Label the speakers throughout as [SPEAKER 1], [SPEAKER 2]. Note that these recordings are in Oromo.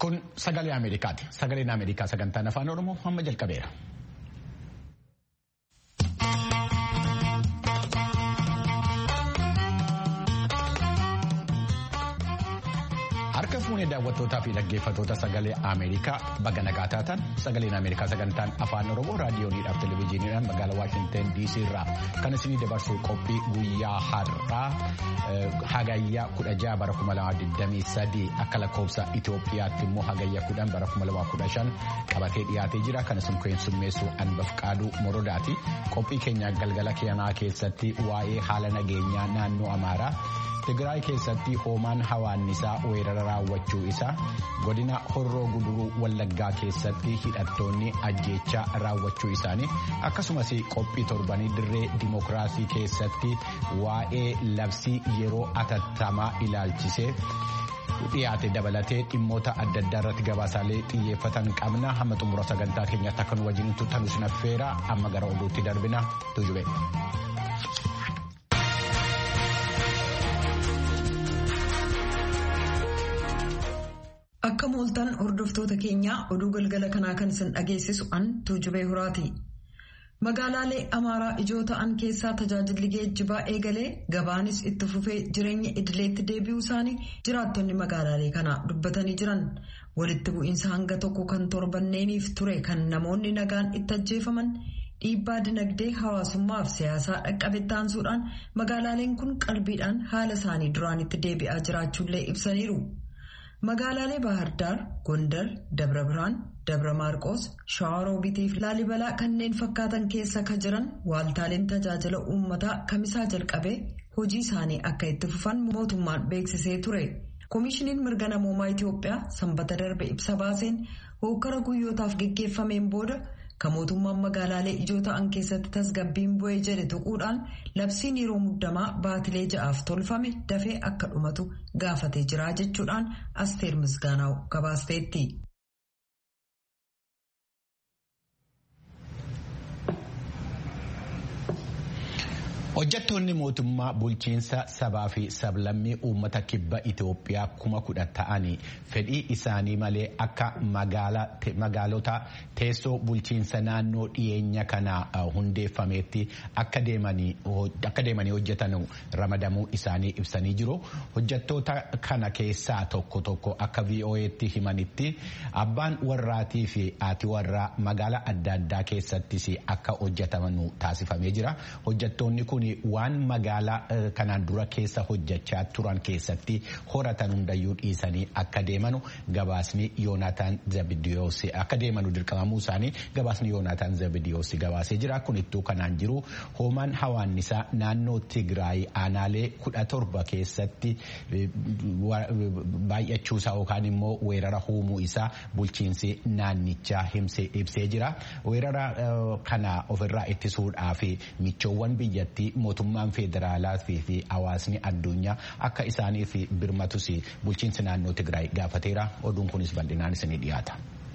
[SPEAKER 1] Kun sagalee Ameerikaati. Sagaleen Ameerikaa sagantaan afaan Oromoo amma jalqabeera. Harka fuunee daawwattootaa fi dhaggeeffattoota sagalee Ameerikaa baga nagaa taatan sagaleen Ameerikaa sagantaan afaan Oromoo raadiyooniidhaaf televezyiiniidhaan magaalaa Waashinten DC irraa kan isinii dabarsu qophii guyyaa har'aa hagayyaa kudha jaha bara kuma lama digdamii sadii akka lakkoofsa Itoophiyaatti immoo hagayya kudhan bara kuma lama kudha shan qabatee dhiyaatee jira kan isin keessummeessu Anbaf Qaaduu Morodaati qophii keenya galgala keenyaa keessatti waa'ee haala nageenyaa naannoo Amaaraa. Tigraay keessatti hoomaan hawaannisaa weerara raawwachuu isaa godina horroo guduruu wallaggaa keessatti hidhattoonni ajjeechaa raawwachuu isaanii akkasumas qophii torbanii dirree dimokiraasii keessatti waa'ee labsii yeroo atattamaa ilaalchisee. dhiyaate dabalatee dhimmoota adda addaa irratti gabaasaalee xiyyeeffatan qabna hamma xumura sagantaa keenyaatti akka nu wajjin turtan isin affeera amma gara oduutti darbina tujube.
[SPEAKER 2] Akka mooltan hordoftoota keenyaa oduu galgala kanaa kan isin dhageessisu an tuujubee horaati. Magaalaalee Amaaraa ijoo ta'an keessaa tajaajilli geejjibaa eegalee gabaanis itti fufee jireenya idileetti deebi'uu isaanii jiraattonni magaalaalee kanaa dubbatanii jiran. Walitti bu'iinsa hanga tokko kan torbanneeniif ture kan namoonni nagaan itti ajjeefaman dhiibbaa dinagdee hawaasummaa fi siyaasaa dhaqqabe taansuudhaan magaalaaleen kun qalbiidhaan haala isaanii duraanitti deebi'aa jiraachuullee ibsaniiru. Magaalaalee Baahirdaar, Gondar, Dabra Birhaan, Dabra Maarqoos, Shawaroobitii fi Laalibalaa kanneen fakkaatan keessa ka jiran waaltaaleen tajaajila uummataa kamisaa jalqabee hojii isaanii akka itti fufan mootummaan beeksisee ture. Koomishiniin mirga namoomaa Itiyoophiyaa sanbata darbe ibsa baaseen hokkara guyyootaaf geggeeffameen booda kan mootummaan magaalaalee ijoo ta'an keessatti tasgabbiin bu'ee jedhe tuquudhaan labsiin yeroo muddamaa baatilee ja'aaf tolfame dafee akka dhumatu gaafatee jira jechuudhaan asteer misgaanaa'u gabaasteetti.
[SPEAKER 1] Hojjettoonni mootummaa bulchiinsa sabaa fi sablammii uummata kibba Itoophiyaa kuma kudha ta'anii fedhii isaanii malee akka magaalota teessoo bulchiinsa naannoo dhiyeenya kana hundeeffameetti akka deemanii hojjetan ramadamuu isaanii ibsanii jiru. Hojjettoota kana keessaa tokko tokko akka VOA'tti himanitti abbaan warraatii fi haati warraa magaalaa adda addaa keessattis akka hojjetaman taasifamee jira. Hojjettoonni kun waan magaalaa kanaan dura keessa hojjechaa turan keessatti horatan hundayyuu dhiisanii akka deemanu gabaasni yoonaataan zabidiyoos akka deemanu dirqamamuu isaanii gabaasni yoonaataan zabidiyoos gabaasee jira kunittuu kanaan jiru hoomaan hawaannisaa naannoo tigraay aanaalee kudha torba keessatti baay'achuusaa yookaan immoo weerara uumuu isaa bulchiinsi naannichaa ibsee jira weerara kana ofirraa ittisuudhaaf michoowwan biyyattii mootummaan federaalaa fi hawaasni addunyaa akka isaaniif birmatus bulchiinsi naannoo Tigraay gaafateera. Oduun kunis bal'inaan isinii dhiyaata.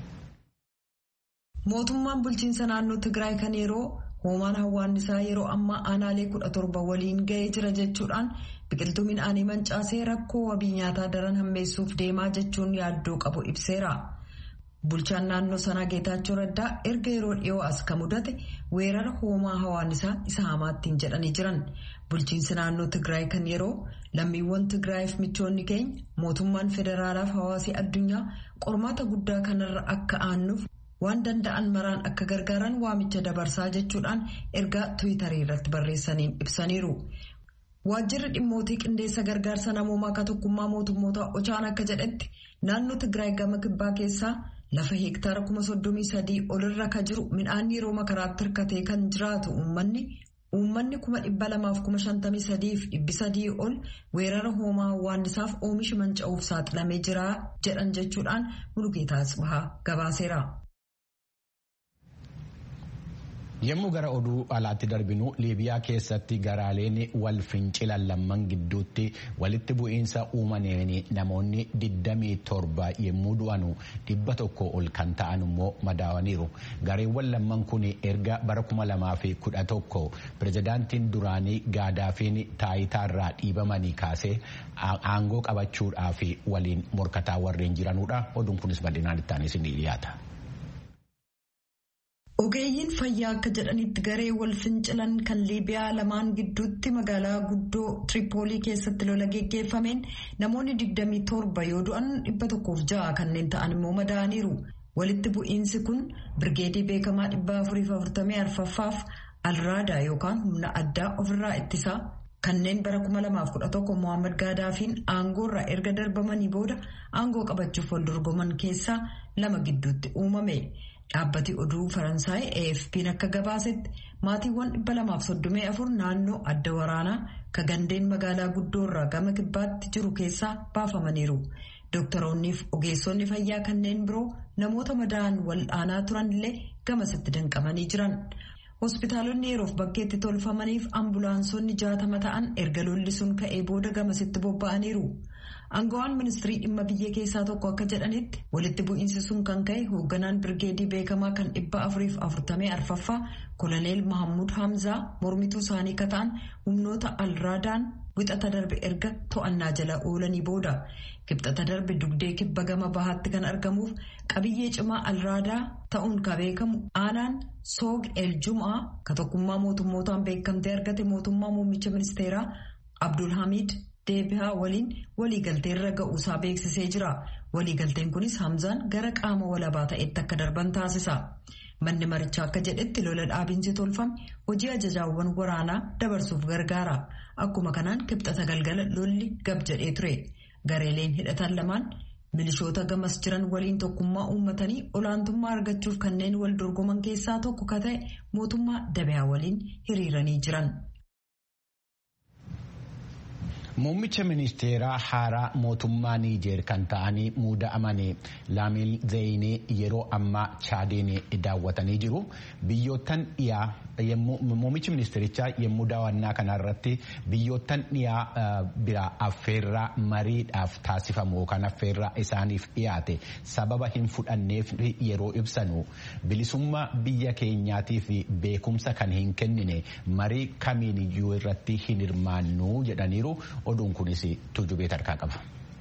[SPEAKER 2] Mootummaan bulchiinsa naannoo Tigraay kan yeroo hoomaan hawaannisaa yeroo ammaa aanaalee kudha torba waliin ga'ee jira jechuudhaan biqiltuu midhaanii mancaasee rakkoo wabii nyaataa daran hammeessuuf deemaa jechuun yaaddoo qabu ibseera. Bulchaan naannoo sanaa Geetaachoo Raddaa erga yeroo dhiyoo as ka mudate weerara hoomaa hawaannisaa isa hamaattiin jedhanii jiran. Bulchiinsi naannoo Tigraay kan yeroo lammiiwwan Tigraayiif michoonni keenya mootummaan federaalaaf hawaasii addunyaa qormaata guddaa kanarra akka aannuuf waan danda'an maraan akka gargaaran waamicha dabarsaa jechuudhaan ergaa Tiwiitarii irratti barreessaniin ibsaniiru. Waajjirri dhimmootii qindeessa gargaarsa namoomaa akka tokkummaa mootummoota Ochaan akka jedhetti naannoo Tigraay gama kibbaa keessaa. Lafa heektaara kuma soddomii sadii olirra ka jiru midhaan yeroo makaraatti hirkatee kan jiraatu uummanni uummanni kuma dhibba lamaaf kuma shantamii sadiif dhibbi sadii ol weerara hoomaa hawaannisaaf oomishi manca'uuf saaxilamee jira jedhan jechuudhaan Mulugeetaa Tsibahaa gabaaseera.
[SPEAKER 1] Yommuu gara oduu alaatti darbinu Liibiyaa keessatti garaaleen wal fincilan lamman gidduutti walitti bu'iinsa uumameen namoonni 27 yommuu du'anu dhibba tokko ol kan ta'an immoo madaawaniiru. Gareewwan lamman kun erga bara 2011 pirezidaantiin duraanii gaadaafiin taayitaarraa dhiibamanii kaasee aangoo qabachuudhaaf waliin morkataa warreen jiranudha. Oduun kunis bal'inaan itti aanee ni dhiyaata.
[SPEAKER 2] Ogeeyyiin fayyaa akka jedhanitti garee wal fincilan kan Liibiyaa lamaan gidduutti magaalaa guddoo Tiripoolii keessatti lola geggeeffameen namoonni 27 yoo du'an 106 kanneen ta'an immoo madaa'aniiru. Walitti bu'iinsi kun birgeedii beekamaa 444ffaaf alraadaa yookaan humna addaa ofirraa ittisaa kanneen bara 2011 Mohaammed Gaadaafiin aangoorraa erga darbamanii booda aangoo qabachuuf wal dorgoman keessaa lama gidduutti uumame. Dhaabbati oduu Faransaay AFP'n akka gabaasetti maatiiwwan 234 naannoo adda waraanaa ka gandeen magaalaa guddoorraa gama kibbaatti jiru keessaa baafamaniiru. Doktoroonniif ogeessonni fayyaa kanneen biroo namoota madaa'an wal'aanaa turanillee gamasitti danqamanii jiran. Hospitaalonni yeroof bakkeetti tolfamaniif ambulaansonni jaatama ta'an erga lolli sun ka'ee booda gamasitti bobba'aniiru. Aangawaan ministirii dhimma biyya keessaa tokko akka jedhanitti walitti bu'iinsi sun kan ka'e hoogganaan birgeedii beekamaa kan dhibba afuriif afurtamee arfaffaa koloneel Mahammud Hamzaa mormituu isaanii akka ta'an humnoota alraadaan wixata darbe erga to'annaa jala oolanii booda. Kibxata darbe dugdee kibba gama bahaatti kan argamuuf qabiyyee cimaa alraadaa ta'uun ka beekamu aanaan soog el jumaa ka tokkummaa mootummootaan beekamtee argate mootummaa muummicha ministeeraa Abdulhamid. deebihaa waliin waliigalteerra ga'uusaa beeksisee jira. Waliigalteen kunis Hamzaan gara qaama walabaa ta'etti akka darban taasisa. Manni marichaa akka jedhetti lola dhaabinsi tolfame hojii ajajaawwan waraanaa dabarsuuf gargaara. Akkuma kanaan kibxata galgala lolli gab jedhee ture. Gareeleen hidhatan lamaan milishoota gamas jiran waliin tokkummaa uummatanii olaantummaa argachuuf kanneen wal dorgoman keessaa tokko ka ta'e mootummaa dabihaa waliin hiriiranii jiran.
[SPEAKER 1] Muummicha ministeeraa haaraa mootummaa Niijeer kan ta'anii muuda'amanii Laamil Zeyinii yeroo ammaa Chaadiin daawwatanii jiru. Biyyoottan dhiyaa muummichi ministeerichaa yommuu daawwannaa kanarratti biyyoottan dhiyaa biraa affeerraa mariidhaaf taasifamu yookaan affeerraa isaaniif dhiyaate sababa hin fudhanneef yeroo ibsanu bilisummaa biyya keenyaatii fi beekumsa kan hin kennine marii kamiin iyyuu irratti hin hirmaannu jedhaniiru. oduun kunis tuujubee tarkaa qaba.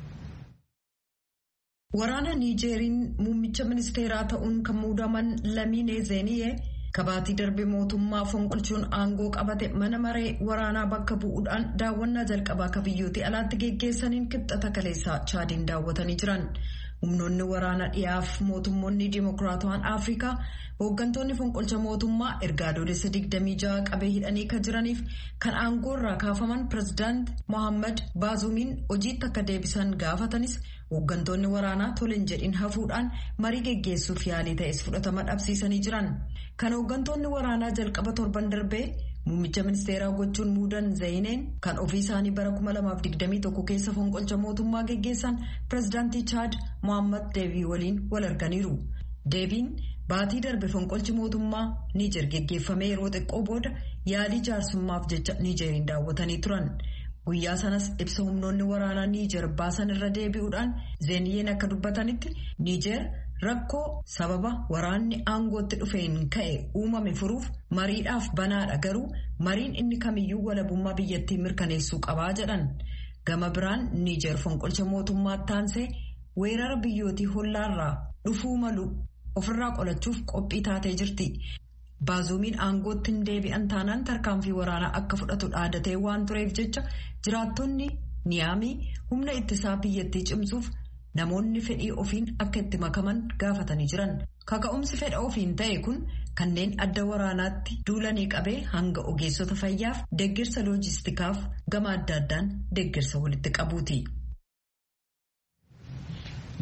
[SPEAKER 2] Waraana Niijeeriin muummicha ministeeraa ta'uun kan muudaman Lamiinee Zeeniyee kabaatii darbe mootummaa fonqolchuun aangoo qabate mana maree waraanaa bakka bu'uudhaan daawwannaa jalqabaa akka biyyooti alaatti geggeessaniin kibxata kaleessaa chaadiin daawwatanii jiran. humnoonni waraana dhiyaaf mootummoonni dimokiraatawaan afrikaa hooggantoonni fonqolcha mootummaa erga adoolessa 26 qabee hidhanii kan jiraniif kan aangoorraa kaafaman pirezidaant mohaammed baazumiin hojiitti akka deebisan gaafatanis hooggantoonni waraanaa toleen jedhin hafuudhaan marii geggeessuuf yaalii ta'es fudhatama dhabsiisanii jiran kan hooggantoonni waraanaa jalqaba torban darbee. Muummicha ministeeraa gochuun muudan Zayineen kan ofii isaanii bara 2021 keessa fonqolcha mootummaa geggeessan pirezidaantii Chaad Mohaammed Deebii waliin wal arganiiru. Deebiin baatii darbe fonqolchi mootummaa Niijer geggeeffamee yeroo xiqqoo booda yaalii jaarsummaaf jecha Niijeriin daawwatanii turan. Guyyaa sanas ibsa humnoonni waraanaa Niijer baasan irra deebi'uudhaan Zeeniyeen akka dubbatanitti Niijer. Rakkoo sababa waraanni aangootti dhufeen ka'e uumame furuuf mariidhaaf banaadha garuu mariin inni kamiyyuu walabummaa biyyattii mirkaneessuu qabaa jedhan gama biraan niijer fonqolcha mootummaa taansee weerara biyyootii hollaarraa dhufuu malu ofirraa qolachuuf qophii taatee jirti. Baazuumiin aangootti hin deebi'an taanaan tarkaanfii waraanaa akka fudhatu dhaadatee waan tureef jecha jiraattonni niyaamii humna ittisaa biyyattii cimsuuf. Namoonni fedhii ofiin akka itti makaman gaafatanii jiran kaka'umsi fedha ofiin ta'e kun kanneen adda waraanaatti duulanii qabee hanga ogeessota fayyaaf deeggarsa loojistikaaf gama adda addaan deeggarsa walitti qabuuti.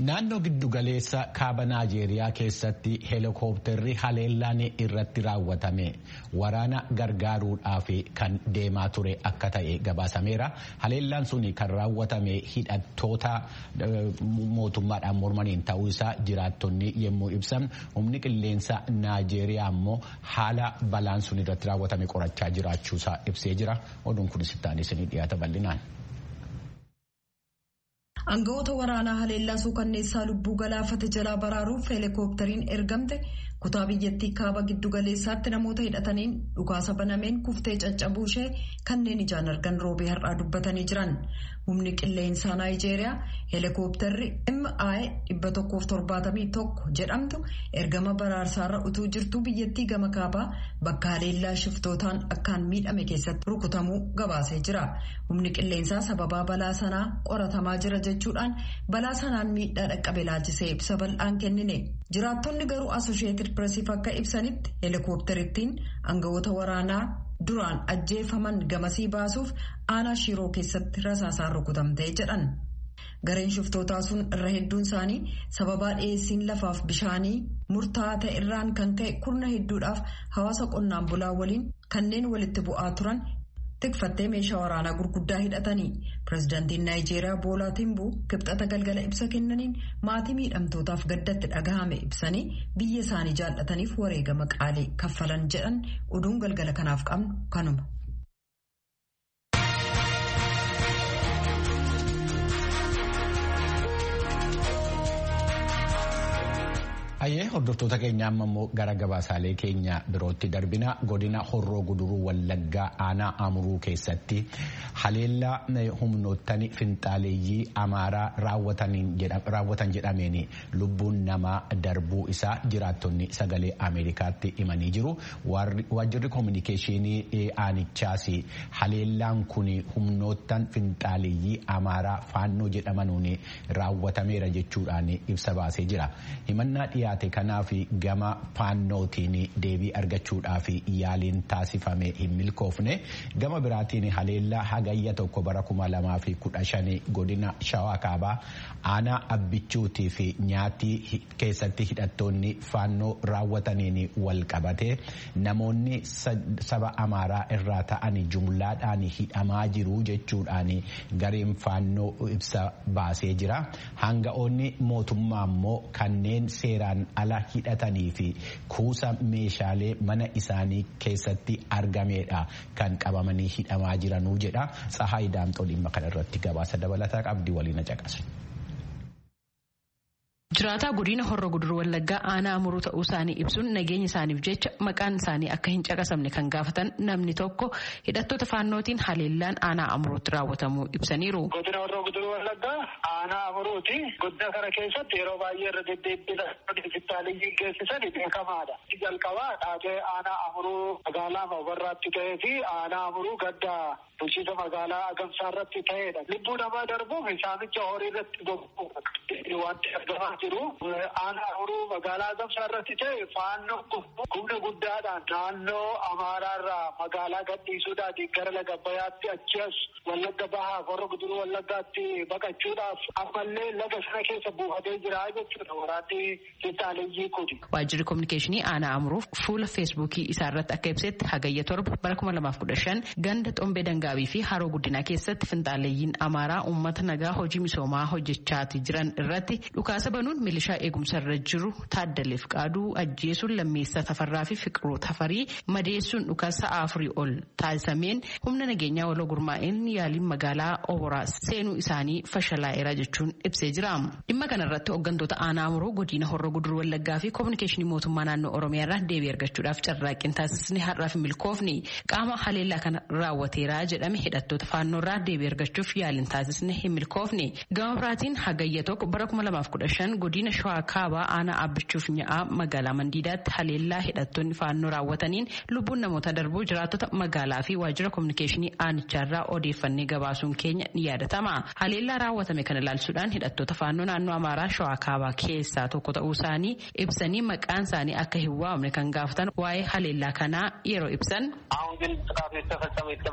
[SPEAKER 1] Naannoo giddugaleessa kaaba Naajeeriyaa keessatti heelikoopterri haleellaan irratti raawwatame waraana gargaaruudhaaf kan deemaa ture akka ta'e gabaasameera. Haleellaan sun kan raawwatame hidhattoota mootummaadhaan mormaniin ta'uu isaa jiraattonni yommuu ibsan humni qilleensa Naajeeriyaa immoo haala balaan sun irratti raawwatame qorachaa jiraachuusaa ibsee jira. Oduun kunis itti aanee isinii dhiyaata bal'inaan.
[SPEAKER 2] Aangawoota waraanaa haleellaa suukanneessaa lubbuu galaafate jalaa baraaruuf heelikooptariin ergamte kutaa biyyattii kaaba giddugaleessaatti namoota hidhataniin dhukaasa banameen kuftee caccabuu ishee kanneen ijaan argan roobee har'aa dubbatanii jiran. Humni qilleensaa Naayijeeriyaa heelikooptarri MI dhibba tokkoof torbaatamii tokko jedhamtu ergama baraarsaarra utuu jirtuu biyyattii gama kaabaa bakka haleellaa shiftootaan akkaan miidhame keessatti rukutamuu gabaasee jira. Humni qilleensaa sababaa balaa sanaa qoratamaa jira jechuudhaan balaa sanaan miidhaa dhaqqabe laalchisee ibsa bal'aan kennine. Jiraattonni garuu Asosheetid Piresiif akka ibsanitti heelikooptarittiin aangawoota waraanaa duraan ajjeefaman gamasii baasuuf aanaa shiroo keessatti rasaasaan rukutamtee jedhan. Gareen shiftootaa sun irra hedduun isaanii sababaa dhiyeessiin lafaaf bishaanii murtaa'aa ta'e irraan kan ka'e kurna hedduudhaaf hawaasa qonnaan bulaa waliin kanneen walitti bu'aa turan tikfattee meeshaa waraanaa gurguddaa hidhatanii. Pireezidaantiin Naayijeeriyaa Boolaa Timbuu kibxata galgala ibsa kennaniin maatii miidhamtootaaf gaddatti dhagahame ibsanii biyya isaanii jaallataniif wareegama qaalii kaffalan jedhan oduun galgala kanaaf qabnu kanuma.
[SPEAKER 1] Hayyee hordoftoota keenya amma immoo gara gabaasaalee keenya birootti darbina godina horroo guduruu wallaggaa aanaa amuruu keessatti haleellaa humnoottan finxaaleeyyii amaaraa raawwatan jedhameen lubbuun namaa darbuu isaa jiraattonni sagalee ameerikaatti himanii jiru waajjirri koominikeeshinii aanichaas haleellaan kun humnoottan finxaaleeyyii amaaraa faannoo jedhamanuun raawwatameera jechuudhaan ibsa baasee jira himannaa dhiyaa. dhiyaate kanaaf gama faannootiin deebii argachuudhaaf yaaliin taasifame hin milkoofne gama biraatiin haleellaa hagayya tokko bara kuma lamaa fi kudha shanii godina shawaa kaabaa aanaa abbichuutii fi nyaatii keessatti hidhattoonni faannoo raawwataniin wal qabate namoonni saba amaaraa irraa ta'an jumlaadhaan hidhamaa jiru jechuudhaan gareen faannoo ibsa baasee jira hanga'oonni mootummaa immoo kanneen seeraan ala hidhatanii fi kuusa meeshaalee mana isaanii keessatti argameedha kan qabamanii hidhamaa jiranuu jedha tsahaay daamxoo dhimma kana irratti gabaasa dabalataa qabdi waliin caqasu.
[SPEAKER 3] Jiraataa godina horroo guduruu wallaggaa aanaa amuruu ta'uu isaanii ibsuun nageenya isaaniif jecha maqaan isaanii akka hin caqasamne kan gaafatan namni tokko hidhattoota faannootiin haleellaan aanaa amuruutti raawwatamuu ibsaniiru.
[SPEAKER 4] Godina horroo guduruu wallaggaa aanaa amuruuti. Godina kana keessatti yeroo baay'ee irra deddeebiin hospitaaliyyiin geessisan beekamaadha. Jalqabaa taatee aanaa amuruu magaalaa Mabarraatti ta'ee fi aanaa amuruu gaddaa bulchiinsa magaalaa Agamsaa irratti ta'edha. Lubbuu namaa darbuuf saamicha horii irratti bobba'u wanti argamaa jiru. Aanaa amuruu magaalaa Agamsaa irratti ta'e faannoo humna guddaadhaan naannoo Amaaraarraa magaalaa gadhiisuudhaatiin gara laga Abbayyaatti achi as Wallagga Bahaa Horroo Guduruu Wallaggaatti baqachuudhaaf ammallee laga sana keessa buufatee jira jechuudha waraanni finxaaleeyyii kuni.
[SPEAKER 3] Waajjirri kominikeeshinii aanaa amuruuf fuula feesbuukii isaa irratti akka ibsetti hagayya torba bara kuma lamaaf kudha shan ganda xombee dangaabii fi haroo guddinaa keessatti finxaaleeyyiin amaaraa uummata nagaa hojii misoomaa hojjechaati jiran irratti dhukaasa banuun milishaa eegumsa irra jiru taaddaleef qaaduu ajjeesuun lammeessaa tafarraa fi fiqiruu tafarii madeessuun dhukaasa sa'a afurii ol taasisameen humna nageenyaa waloo gurmaa'een yaaliin magaalaa oboraa seenuu isaanii fashalaa'eera jechuun ibsee jira. Dhimma kanarratti hooggantoota aanaa amuruu godina horroo guduruu wallaggaa fi koominikeeshinii mootummaa naannoo oromiyaa irraa deebii argachuudhaaf carraaqqiin taasisni har'aaf milkoofni qaama haleellaa kana raawwateera jedhame hidhattoota faannoo irraa deebii argachuuf yaaliin taasisni hin milkoofne. Gama biraatiin hagayya tokko bara kuma lamaaf kudha shan godina shawaa kaabaa aanaa abbichuuf nya'aa magaalaa mandiidaatti haleellaa hidhattoonni faannoo raawwataniin lubbuun namoota darbuu jiraattota magaalaa fi waajjira koominikeeshinii aanicharraa odeeffannee gabaasuun keenya ni yaadatama. Haleellaa raawwatame kana ilaalchuudhaan hidhattoota faannoo naannoo amaaraa shawaa kaabaa keessaa tokko ta'uu isaanii ibsanii maqaan isaanii akka hin waamne kan gaafatan waa'ee haleellaa kanaa yeroo ibsan.
[SPEAKER 4] አሁን ግን ጥቃቱ የተፈጸመው የተባለው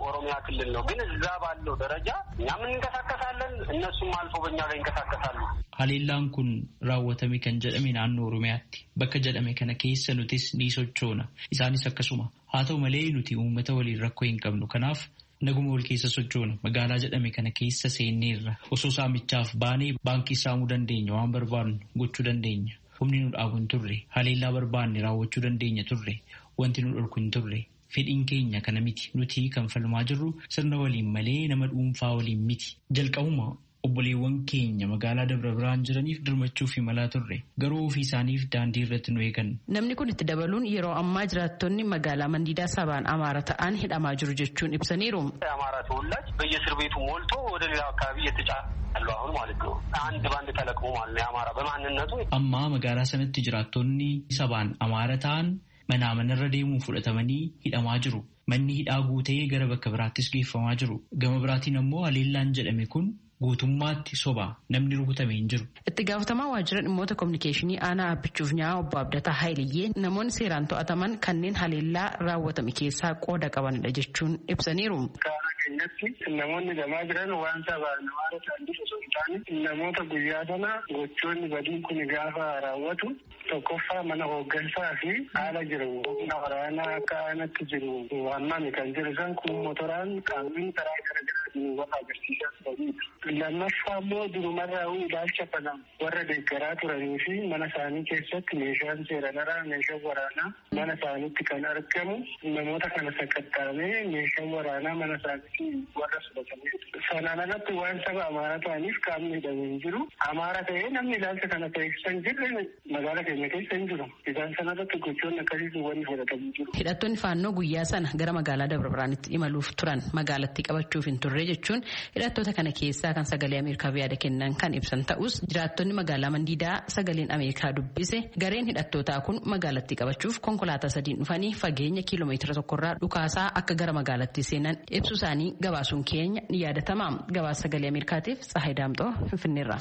[SPEAKER 4] ኦሮሚያ ክልል ነው። ግን እዛ ባለው ደረጃ እኛም እንንቀሳቀሳለን፣ እነሱም አልፎ በእኛ ላይ ይንቀሳቀሳሉ።
[SPEAKER 5] Haleellaan kun raawwatame kan jedhame naannoo Oromiyaatti. Bakka jedhame kana keessa nutis ni sochoona. Isaanis akkasuma. Haa ta'u malee nuti uummata waliin rakkoo hin qabnu. Kanaaf naguma wal keessa sochoona. Magaalaa jedhame kana keessa seenneerra. Osoo saamichaaf baanee baankii saamuu dandeenya waan barbaadnu gochuu dandeenya. Humni nu dhaabu hin turre. Haleellaa barbaanne raawwachuu dandeenya turre. Wanti nu dhorku hin turre. Fedhiin keenya kana miti. Nuti kan falmaa jirru sirna waliin malee nama dhuunfaa waliin miti. Jalqabuma obboleewwan keenya magaalaa Dabra Biraan jiraniif dirmachuuf imalaa turre. Garuu ofii isaaniif daandii irratti nu eegan.
[SPEAKER 3] Namni kun itti dabaluun yeroo ammaa jiraattonni magaalaa Mandiidaa sabaan Amaara ta'an hidhamaa jiru jechuun ibsaniiru.
[SPEAKER 4] የአማራ ተወላጅ በየእስር ቤቱ ሞልቶ ወደ ሌላው አካባቢ እየተጫነ ያለው አሁን ማለት ነው። አንድ ባንድ ተለቅሞ ማለት ነው። የአማራ በማንነቱ
[SPEAKER 5] Ammaa magaalaa sanatti jiraattonni sabaan Amaara ta'an manaa manarra deemuun fudhatamanii hidhamaa jiru. Manni hidhaa guutee gara bakka biraattis geeffamaa jiru. Gama biraatiin ammoo haleellaan jedhame kun guutummaatti soba namni rukutame hin jiru.
[SPEAKER 3] Itti gaafatamaa waajjira dhimmoota kominikeeshinii aanaa abbichuuf nyaa obbo Abdataa Haayiliyyee namoonni seeraan to'ataman kanneen haleellaa raawwatame keessaa qooda qabanidha jechuun ibsaniiru.
[SPEAKER 4] Karaa keenyatti namoonni gamaa jiran waan sabaan Amaara ta'an osoo hin taane namoota guyyaa sana gochoonni badiin kun gaafa raawwatu tokkoffaa mana hooggansaa fi haala jiru humna waraanaa akka aanatti jiru waamame kan jiru san kun motoraan qaamni karaa gara garaatiin wal agarsiisaa turanidha. Lammaffaa immoo durumarraa ilaalcha kana warra deeggaraa turanii fi mana isaanii keessatti meeshaan seeranaraa meeshaan waraanaa mana isaaniitti kan argamu namoota kana sakattaamee meeshaan waraanaa mana isaaniitti warra fudhatamee sanaan alatti waan saba amaaraa ta'aniif qaamni hidhamee hin jiru amaara ta'ee namni ilaalcha kana taasisan jirre magaala keenya keessa hin jiru isaan sanarratti gochoonni akkasiisu wanni fudhatamee jiru.
[SPEAKER 3] Hidhattoonni faannoo guyyaa sana gara magaalaa Dabra Biraanitti imaluuf turan magaalatti qabachuuf hin turre jechuun hidhattoota kana keessaa kan sagalee Ameerikaaf yaada kennan kan ibsan ta'us jiraattonni magaalaa Mandiidaa sagaleen Ameerikaa dubbise gareen hidhattootaa kun magaalatti qabachuuf konkolaataa sadiin dhufanii fageenya kiiloomeetira tokkorraa dhukaasaa akka gara magaalatti seenan ibsu isaanii gabaasuun keenya ni yaadatama. Gabaasa sagalee Ameerikaatiif Tsahayi Daamxoo Finfinneerra.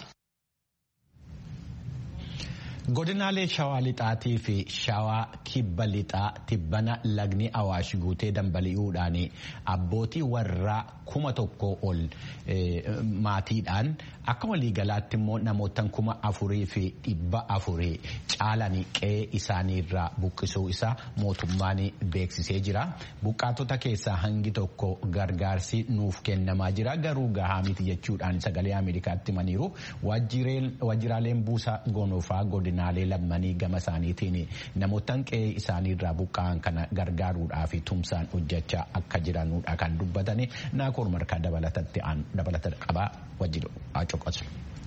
[SPEAKER 1] Godinaalee shawaa lixaatii fi shawaa kibba lixaa tibbana lagni awaash guutee dambali'uudhaan abbootii warraa kuma tokko ol maatiidhaan akka waliigalaatti immoo namootaan kuma afurii fi dhibba afurii caalanii qe'ee isaaniirraa buqqisuu isaa mootummaan beeksisee jira. Buqqaatota keessaa hangi tokko gargaarsi nuuf kennamaa jira garuu gahaa miti jechuudhaan sagalee Ameerikaatti himaniiru waajjiraaleen buusaa gonofaa godinaalee lammanii gama isaaniitiin namootaan qe'ee isaaniirraa buqqa'an kana gargaaruudhaaf tumsaan hojjechaa akka jiranudha kan dubbatani naakoor markaa dabalata qabaa wajjin acoqosu.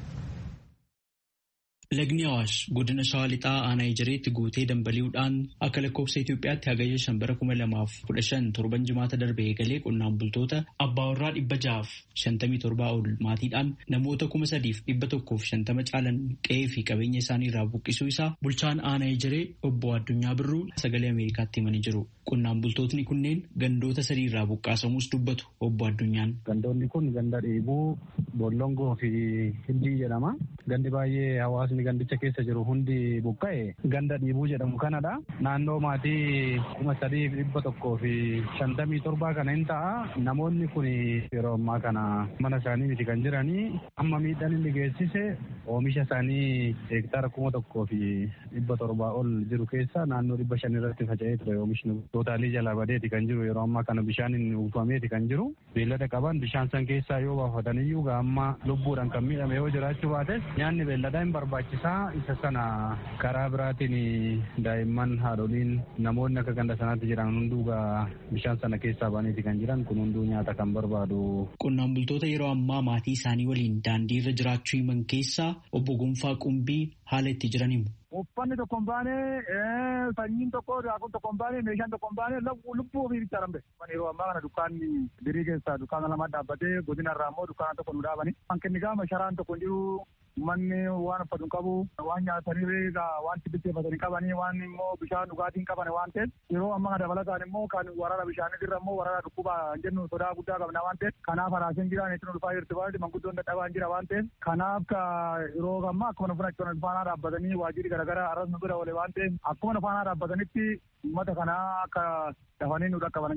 [SPEAKER 5] Lagni Awaash godina Shawaa Lixaa aanaa Ijareetti guutee dambali'uudhaan akka lakkoofsa Itoophiyaatti hagayya shan bara kuma lamaaf kudha shan torban jimaata darbe eegalee qonnaan bultoota abbaa warraa dhibba jahaaf shantamii torbaa ol maatiidhaan namoota kuma sadiif dhibba tokkoof shantama caalan qe'ee fi qabeenya isaanii irraa buqqisuu isaa bulchaan aanaa Ijaree obbo Addunyaa Birruu sagalee Ameerikaatti himanii jiru. Qonnaan bultootni kunneen gandoota sadii irraa buqqaasamuus dubbatu obbo Addunyaan.
[SPEAKER 6] Gandoonni kun ganda dheebuu, bollongoo fi hindii jedhama. Gandi baay'ee hawaasni gandicha keessa jiru hundi buqqa'e ganda dhiibuu jedhamu kanadha. Naannoo maatii kuma sadii dhibba tokkoo fi shantamii torbaa kana hin ta'a. Namoonni kun yeroo ammaa kana mana isaanii miti kan jiranii amma miidhaan inni geessise oomisha isaanii heektaara kuma tokkoo fi dhibba torbaa ol jiru keessa naannoo dhibba shan irratti faca'ee ture oomishni tootaalii jalaa badeeti kan jiru yeroo ammaa kana bishaan uwwifameeti kan jiru beellada qaban bishaan san keessaa yoo baafataniyyuu amma lubbuudhaan kan miidhame yoo jiraachuu baates nyaanni beelladaa hin barbaachisaa isa sana karaa biraatiin daa'imman haadholiin namoonni akka ganda sanaatti jiran hunduugaa bishaan sana keessaa baneeti kan jiran kun hunduu nyaata kan barbaadu.
[SPEAKER 5] Qonnaan bultoota yeroo ammaa maatii isaanii waliin daandii irra jiraachuu himan keessaa obbo Gonfaa Qumbii haala itti jiran himu.
[SPEAKER 7] Uffanni tokko hin baane, sanyiin tokko, daakuun tokko hin baane, meeshaan tokko hin baane, lubbuu ofii bicha dhambe. Yeroo ammaa kana dukkaanni birii keessaa dukkaana lama dhaabbatee godina irraa immoo dukkaana tokko nu dhaabani. Hanqinni gaama sharaan tokko jiru manni waan uffatu qabu waan nyaatanii waan bitteeffatanii qabanii waan immoo bishaan dhugaatiin qaban waan ta'eef yeroo amma kana dabalataan immoo kan waraana bishaanii irra immoo waraana dhukkuba jennu sodaa guddaa qabna waan ta'eef kanaaf haraaseen jiraan itti dhufaa jirti waan manguddoon dadhabaan jira waan ta'eef kanaaf yeroo ammaa akkuma nu funachuun faanaa dhaabbatanii waajjirri garaagaraa arras nu bira oole waan ta'eef akkuma nu faanaa dhaabbatanitti uummata kanaa akka dafanii nu dhaqqabanan jira.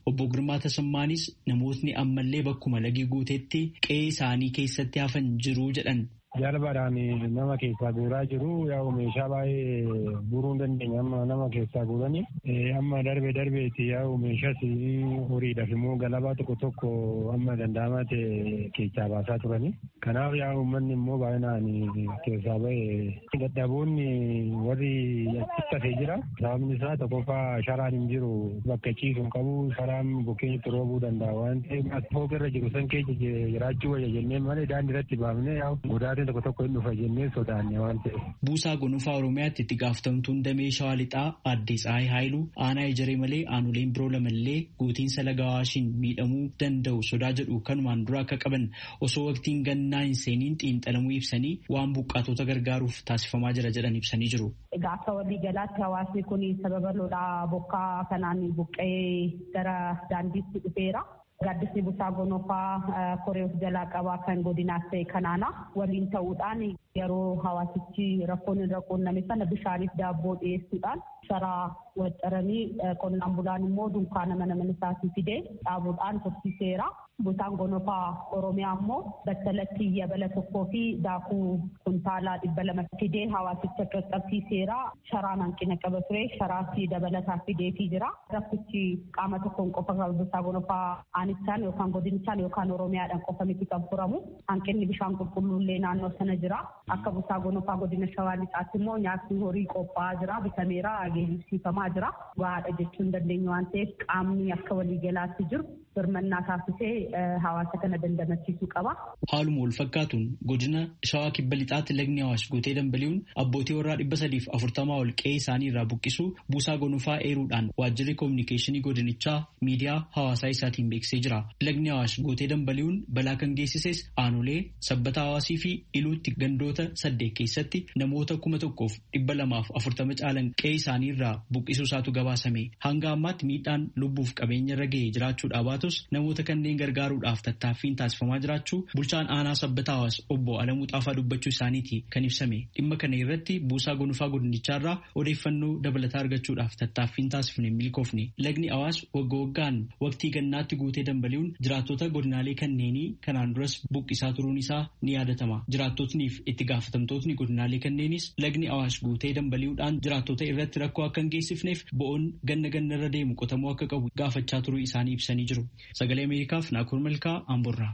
[SPEAKER 5] Obbo Girmaa Tasammaanis namootni ammallee bakkuma lagi guuteetti qe'ee isaanii keessatti hafan jiru jedhan.
[SPEAKER 6] Jalbaadhaan nama keessaa guuraa jiru yaa'u meeshaa baay'ee guuruu hin dandeenye amma nama keessaa guuranii amma darbe darbeeti yaa'u meeshaas horiidhaaf immoo galabaa tokko tokko amma danda'amaa ta'e keessaa baasaa turanii. Kanaaf yaa'u uummanni immoo baay'inaan keessaa ba'e dadhaboonni warri achitti hafee jira. Sababni isaa tokkoffaa sharaan hin jiru bakka ciisu hin qabu sharaan bukkeenyatti roobuu danda'a waan ta'eef fooqirra jiru san keessa jiraachuu wayya jennee malee daandii irratti baafnee yaa'u godaatee tokko tokko hin dhufa jennee sodaanne waan ta'eef.
[SPEAKER 5] Buusaa Gonofaa Oromiyaatti itti gaafatamtuun damee shawaa lixaa aadde Tsaayii Haayiluu aanaa ejeree malee aanoleen biroo lamallee guutiinsa laga Awaashiin miidhamuu danda'u sodaa jedhu kanumaan dura akka qaban osoo waqtiin gannaa hin seeniin xiinxalamuu ibsanii waan buqqaatota gargaaruuf taasifamaa jira jedhan ibsanii jiru.
[SPEAKER 8] Egaa akka walii galaatti hawaasni kun sababa lolaa bokkaa kanaan buqqee gara daandiitti dhufeera. Gaaddisni busaa gonofaa koree of jalaa qabaa kan godinaas ta'e kanaana waliin ta'uudhaan yeroo hawaasichi rakkoon irra quunname sana bishaaniif daabboo dhiyeessuudhaan sharaa waxxaranii qonnaan bulaan immoo dunkaana mana mana isaatii fidee dhaabuudhaan tursiiseera. Busaan gonofaa Oromiyaa immoo battalatti yabala tokkoo fi daakuu kuntaalaa dhibba lama fidee hawaasicha qaqqabsiiseera. Sharaan hanqina qaba ture. Sharaas dabalataa fideetii jira. Rakkichi qaama tokkoon qofa busaa gonofaa aanichaan yookaan godinichaan yookaan Oromiyaadhaan qofa miti kan furamu. Hanqinni bishaan qulqulluullee naannoo sana jira. Akka busaa gonofaa godina shawaa lixaatti immoo nyaatni horii qophaa'aa jira. Bitameera geejjibsiifamaa jira. Gahaadha jechuu hin dandeenyu waan ta'eef qaamni akka waliigalaatti jiru birmannaa taasisee hawaasa kana dandamachiisuu qaba.
[SPEAKER 5] Haaluma wal fakkaatuun godina shawaa kibba lixaatti lagni Awaash guutee dambali'uun abbootii warraa dhibba sadiif afurtamaa ol qe'ee isaanii irraa buqqisuu buusaa gonofaa eeruudhaan waajjirri koominikeeshinii godinichaa miidiyaa hawaasaa isaatiin beeksisee jira. Lagni Awaash guutee dambali'uun balaa kan geessises aanolee sabbata hawaasii fi iluutti gandoota saddeet keessatti namoota kuma tokkoof dhibba lamaaf afurtama caalan qe'ee isaanii irraa buqqisuu isaatu gabaasame. Hanga ammaatti miidhaan lubbuuf qabeenya irra ga'ee jiraachuu dhaabaatu namoota kanneen gargaaruudhaaf tattaaffiin taasifamaa jiraachuu bulchaan aanaa sabbata hawaas obbo Alamuu Xaafaa dubbachuu isaaniiti kan ibsame dhimma kana irratti buusaa gonofaa godinicharraa odeeffannoo dabalataa argachuudhaaf tattaaffiin taasifne milkoofne lagni hawaas wagga waggaan waqtii gannaatti guutee dambali'uun jiraattota godinaalee kanneenii kanaan duras buqqisaa turuun isaa ni yaadatama jiraattotniif itti gaafatamtootni godinaalee kanneenis lagni hawaas guutee dambali'uudhaan jiraattota irratti rakkoo akka hin geessifneef bo'oon ganna ganna irra deemu qotamuu akka qabu gaafachaa turuu isaanii ibsanii jiru. Sagalee Ameerikaaf Naakur Malkaa Amborraa.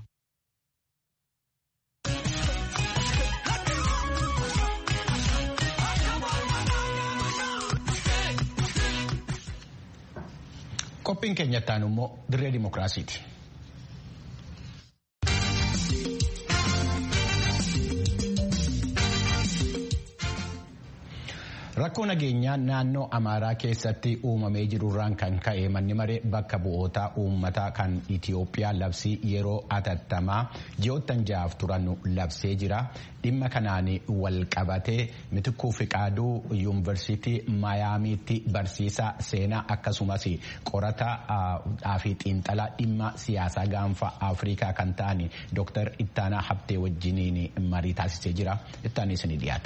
[SPEAKER 1] Qophiin keenyatti aanu immoo dirree dimookiraasiiti. Rakkoo nageenyaa naannoo Amaaraa keessatti uumamee jirurraan kan ka'e manni maree bakka bu'oota uummataa kan Itiyoophiyaa labsii yeroo atattamaa ji'oottan ja'aaf turan labsee jira. Dhimma kanaan wal qabatee mitikuu fiqaaduu yuunivarsiitii Maayaamiitti barsiisaa seenaa akkasumas qorataa fi xiinxalaa dhimma siyaasaa gaanfa Afrikaa kan ta'an Dr. Ittaanaa Habtee wajjiniin marii taasisee jira. Ittaanis ni dhiyaata.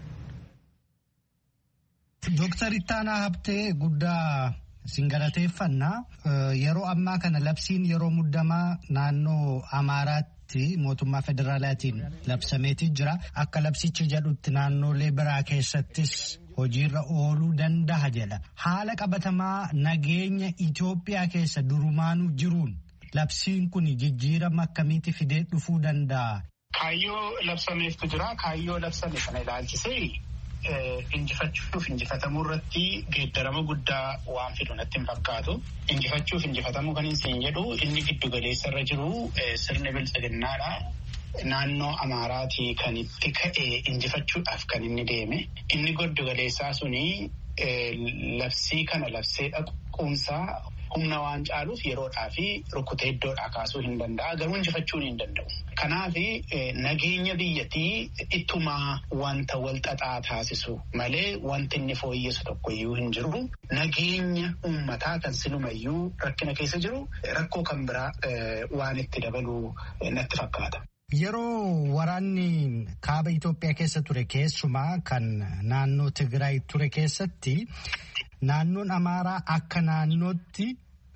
[SPEAKER 9] Dooktar Ittaanaa Habtee guddaa singalateeffannaa yeroo ammaa kana labsiin yeroo muddamaa naannoo Amaaraatti mootummaa federaalaatiin labsameeti jira. Akka labsichi jedhutti naannolee biraa keessattis hojiirra ooluu danda'a jedha. Haala qabatamaa nageenya Itoophiyaa keessa durumaanuu jiruun labsiin kun jijjiirama akkamiitti fidee dhufuu danda'a?
[SPEAKER 10] Kaayyoo labsameeftu jira. Kaayyoo labsame kana ilaalchisee injifachuuf injifatamuu irratti geeddarama guddaa waan fidu natti hin fakkaatu. Injifachuuf injifatamuu kan hin jedhu inni giddu galeessa irra jiru sirni bilchiginnaadha. Naannoo Amaaraatii kan itti ka'e injifachuudhaaf kan inni deeme. Inni giddu galeessaa suni labsii kana labsee dhaquunsaa humna waan caaluuf yeroodhaa fi rukkutee iddoodhaa kaasuu hin danda'a. Garuu injifachuu hin danda'u. Kanaaf nageenya biyyattii ittuma wanta wal xaxaa taasisu malee wanti inni fooyyessu tokkoyyuu hin jiru. Nageenya uummataa kan silumayyuu rakkina keessa jiru rakkoo kan biraa waan itti dabaluu natti fakkaata.
[SPEAKER 9] Yeroo waraanni kaaba Itoophiyaa keessa ture keessumaa kan naannoo Tigraay ture keessatti naannoon Amaaraa akka naannootti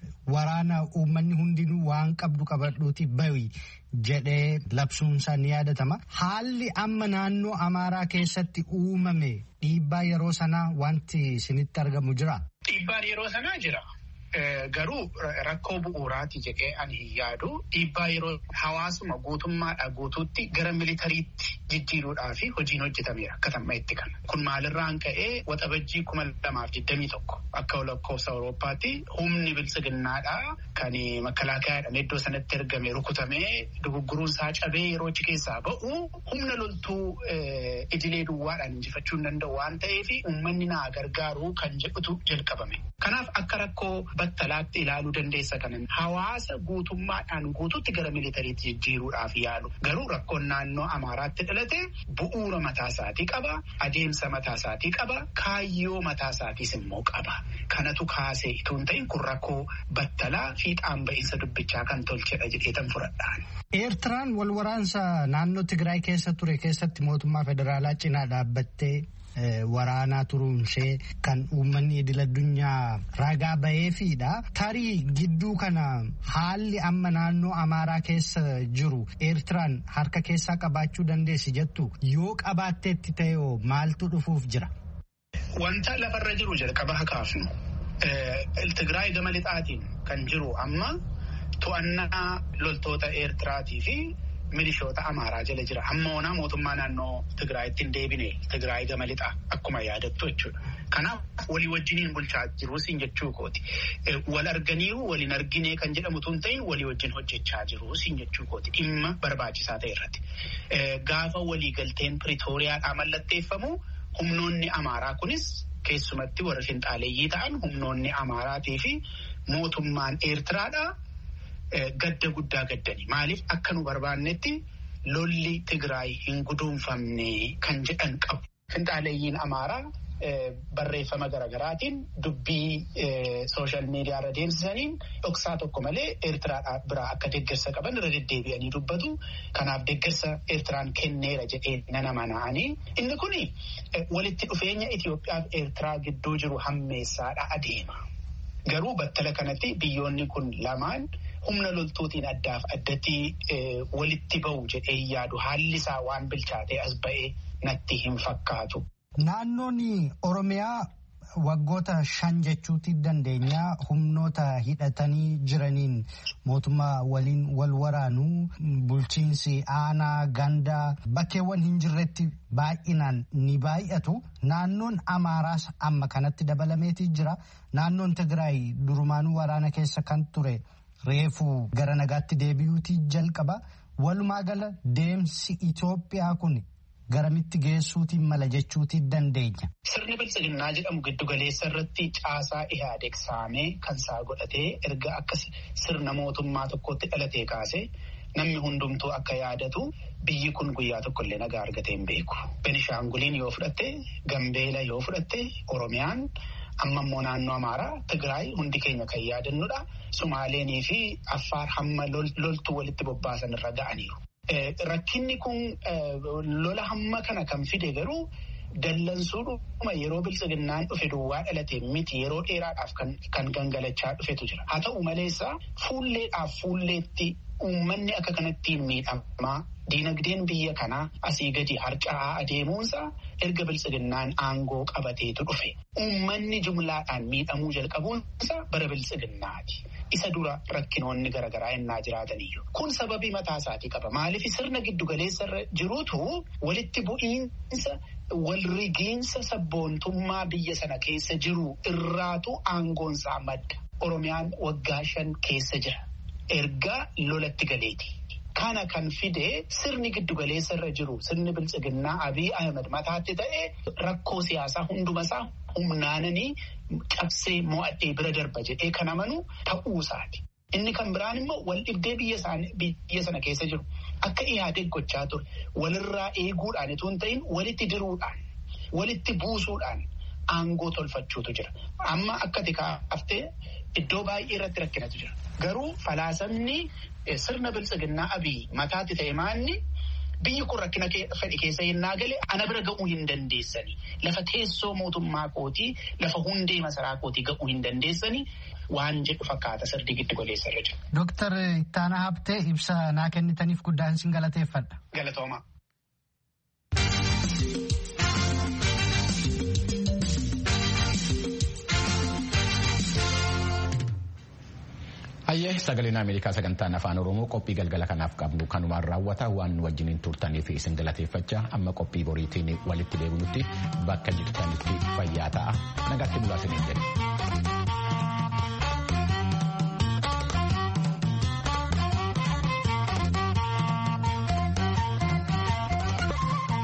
[SPEAKER 9] waraana uummanni hundinuu waan qabdu qabadhuuti bahi jedhee labsuunsaa ni yaadatama. Haalli amma naannoo Amaaraa keessatti uumame dhiibbaa yeroo sanaa wanti isinitti argamu jira.
[SPEAKER 10] Dhiibbaan yeroo sanaa jira. Garuu rakkoo bu'uuraati jedhee ani hin yaadu. Dhiibbaa yeroo hawaasuma guutummaadhaa guutuutti gara militariitti jijjiiruudhaa fi hojiin hojjetameera akka tammaetti kana. Kun maalirraan ka'ee waxabajjii kuma lamaaf digdamii tokko akka lakkoofsa Awurooppaatti humni biltsiginnaadhaa kan makalaakayaadhaan iddoo sanatti ergame rukutamee dogoggoruun isaa cabee yeroo achi keessaa ba'u humna loltuu idilee duwwaadhaan injifachuu hin danda'u waan ta'eef uummanni naa gargaaru kan jedhutu jalqabame. Kanaaf akka rakkoo battalaatti ilaaluu dandeessa kanan hawaasa guutummaadhaan guututti gara militariitti jijjiiruudhaaf yaalu garuu rakkoon naannoo amaaraatti dhalate bu'uura mataasaatii qaba adeemsa mataasaatii qaba kaayyoo mataasaatiis immoo qaba kanatu kaasee itoo hin ta'in kun rakkoo battalaa fiixaan ba'iinsa dubbichaa kan tolchedha jedheetan fudhadhaan.
[SPEAKER 9] Eertiraan wal waraansa naannoo Tigraay keessa ture keessatti mootummaa federaalaa cinaa dhaabbattee waraanaa turuunshee kan uummanni idil addunyaa ragaa baheefiidha. Tarii gidduu kana haalli amma naannoo Amaaraa keessa jiru Eertiraan harka keessaa qabaachuu dandeessi jettu yoo qabaatteetti ta'e maaltu dhufuuf jira?
[SPEAKER 10] Wanta lafarra jiru jalqaba hakaafnu. Tigraay gama lixaatiin kan jiru amma to'annaa loltoota Eertiraatii fi milishoota amaaraa jala jira. Amma onaa mootummaa naannoo Tigraayitti hin deebine Tigraay gama lixaa akkuma yaadattu jechuudha. Kanaaf walii wajjiniin bulchaa jiru siin jechuu kooti. Wal arganiiru waliin argine kan jedhamu tun ta'in walii wajjin hojjechaa jiru siin jechuu kooti. Dhimma barbaachisaa ta'e irratti. Gaafa waliigalteen Piriitooriyaadhaa mallatteeffamu humnoonni amaaraa kunis keessumatti warra finxaaleeyyii ta'an humnoonni amaaraatii fi mootummaan Eertiraadhaa. Gadda guddaa gaddani maaliif akka nu barbaannetti lolli Tigraay hin guduunfamne kan jedhan qabu. Finxaaleeyyiin Amaaraa barreeffama garaagaraatiin dubbii sooshaal miidiyaa irra deemsisaniin dhoksaa tokko malee Eertiraa biraa akka deeggarsa qaban irra deddeebi'anii dubbatu. Kanaaf deeggarsa Eertiraan kenneera jedhee nana mana'anii. Inni kun walitti dhufeenya Itoophiyaa fi Eertiraa gidduu jiru hammeessaadha adeema. Garuu battala kanatti biyyoonni kun lamaan. humna loltuutiin addaaf addatti walitti ba'u jedhee yaadu haalli isaa waan bilchaatee as ba'ee natti hin fakkaatu.
[SPEAKER 9] Naannoon Oromiyaa waggoota shan jechuutti dandeenya humnoota hidhatanii jiraniin mootummaa waliin wal waraanuu bulchiinsi aanaa gandaa bakkeewwan hin jirretti baay'inaan ni baay'atu. Naannoon Amaaraas amma kanatti dabalameetii jira. Naannoon Tigraay durumaanuu waraana keessa kan ture. Reefuu gara nagaatti deebi'uutii jalqaba walumaa gala deemsi Itoophiyaa kun garamitti geessuutiin mala jechuutii dandeenya.
[SPEAKER 10] Sirni biltsiginnaa jedhamu giddu galeessa irratti caasaa Ihaadeeg saamee kan isaa godhatee erga akka sirna mootummaa tokkotti dhalatee kaase namni hundumtuu akka yaadatu biyyi kun guyyaa tokkollee nagaa argatee hin beeku. Benishaanguliin yoo fudhatte, Gambeela yoo fudhatte, Oromiyaan. Amma immoo naannoo Amaaraa Tigraay hundi keenya kan yaadannudha. Sumaaleenii fi Affaar hamma loltuu walitti bobbaasan irra ga'aniiru. Rakkinni kun lola hamma kana kan fide garuu dallansuudhuma yeroo biltsiginnaan dhufe duwwaa dhalate miti yeroo dheeraadhaaf kan gangalachaa dhufetu jira. Haa ta'u maleessa fuulleedhaaf fuulleetti uummanni akka kanattiin miidhamaa diinagdeen biyya kanaa asii gadi harca'aa adeemuunsa erga biltsiginnaan aangoo qabateetu dhufe. Uummanni jumlaadhaan miidhamuu jalqabuunsa bara biltsiginnaati. Isa dura rakkinoonni garaagaraa innaa jiraataniyyuu. Kun sababii mataa isaatii qaba. Maaliif sirna giddu galeessa irra jirutu walitti bu'iinsa walrigiinsa sabboontummaa biyya sana keessa jiru irraatu aangoonsaa madda. Oromiyaan waggaa shan keessa jira. Erga lolatti galeeti. Kana kan fide sirni giddugaleessa irra jiru sirni biltsiginnaa Abiy Ahmed mataatti ta'e rakkoo siyaasaa hundumasaa humnaananii cabsee mo'adhee bira darba jedhee kan amanu ta'uusaati. Inni kan biraan immoo wal dhibdee biyya sana keessa jiru akka Ihaadeeg gochaa ture walirraa eeguudhaan itoo hin ta'in walitti diruudhaan walitti buusuudhaan aangoo tolfachuutu jira. Amma akka tikaaftee iddoo baay'ee irratti rakkinatu jira. Garuu falaasamni sirna biltsiginnaa abii mataatti ta'e maanni biyyi kun rakkina fedhe keessa yennaa gale ana bira ga'uu hin dandeessani. Lafa teessoo mootummaa kootii lafa hundee masaraa kootii ga'uu hin dandeessani. Waan jedhu fakkaata sirrii giddu galeessa irra jiru.
[SPEAKER 9] Dooktar Ittaanaa Habtee ibsa naa kennitaniif guddaan sin galateeffadha.
[SPEAKER 10] Galatooma.
[SPEAKER 1] Hayyee sagaleen Ameerikaa sagantaan afaan Oromoo qophii galgala kanaaf qabnu kanumaan raawwata waan wajjiniin turtaniif isin galateeffachaa amma qophii boriitiin walitti deebinutti bakka jirtanitti fayyaa ta'a nagaatti bulaa isiniin jedhe.